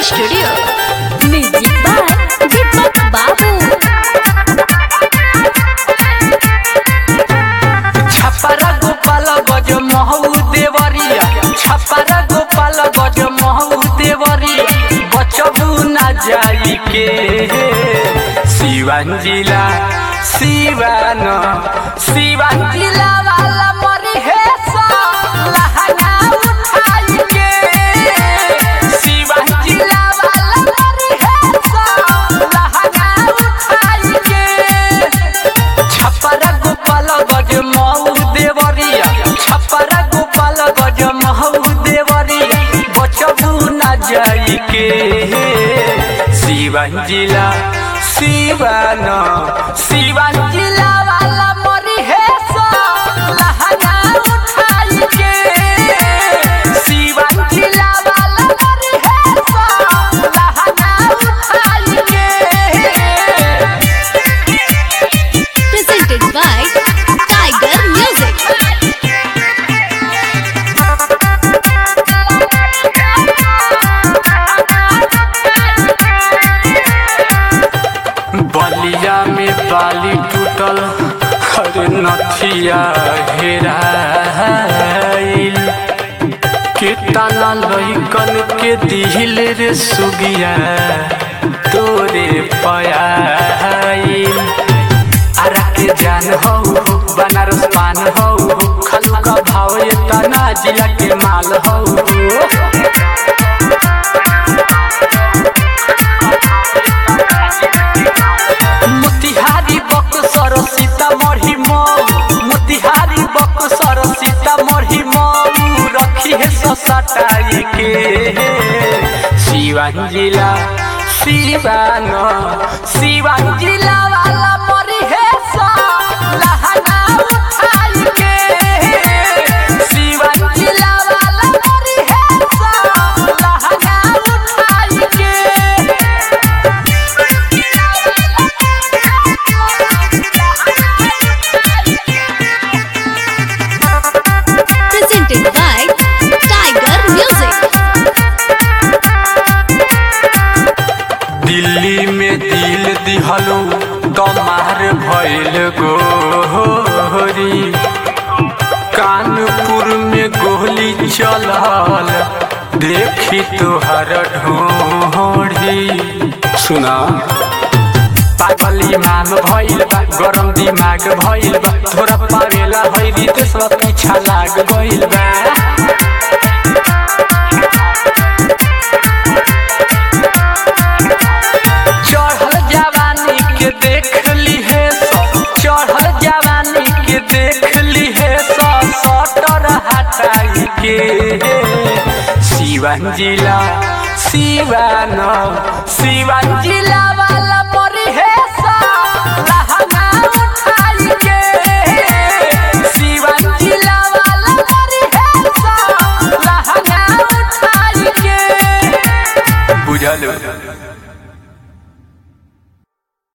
Studio music by दीपक बाबू छपरा गोपाल गज महू देवरिया छपरा गोपाल गज महू देवरिया बचबू ना जाई के सिवान जिला सिवान सिवान जिला वाला मरी है सा लहंगा उठाई के सिवान जिला वाला मरी है सा लहंगा उठाई के छपरा गोपाल गज महू देवरिया छपरा गोपाल गज महू देवरिया बचबू ना जाई के सिवान जिला सिवान सिवान जिला वाला मरी है सा लहंगा उठाई के सिवान जिला वाला मरी है सा लहंगा उठाई के presented by Tiger Music. बलिया में बाली टूटल अरे नथिया हेराइल कितना लइकन के दिल रे सुगिया तोरे पयाइल अरे के जान हो बनारस पान हो खलू का भाव ये तना जिला के माल हो मोतिहारी बक्सर सीतामढ़ी मऊ मोतिहारी बक्सर सीतामढ़ी मऊ रखी है सटाई के सिवान जिला सिवान सिवान जिला वाला मरी है सा लहंगा उठाई के सिवान जिला वाला मरी है सा लहंगा उठाई के Presented by Tiger Music. Delhi में दिल दिहलो दमार भइल गोरी कानपुर में गोली चलल देखी तोहर ढोढ़ी सुना पागल इमाम भइल बा गरम दिमाग भइल बा थोड़ा पावेला भइली तो सब पीछा लाग गइल बा चढ़ल जवानी के देख ली है सब चढ़ल जवानी के देख ली है सब सटर हटाई के सिवान जिला सिवान सिवान जिला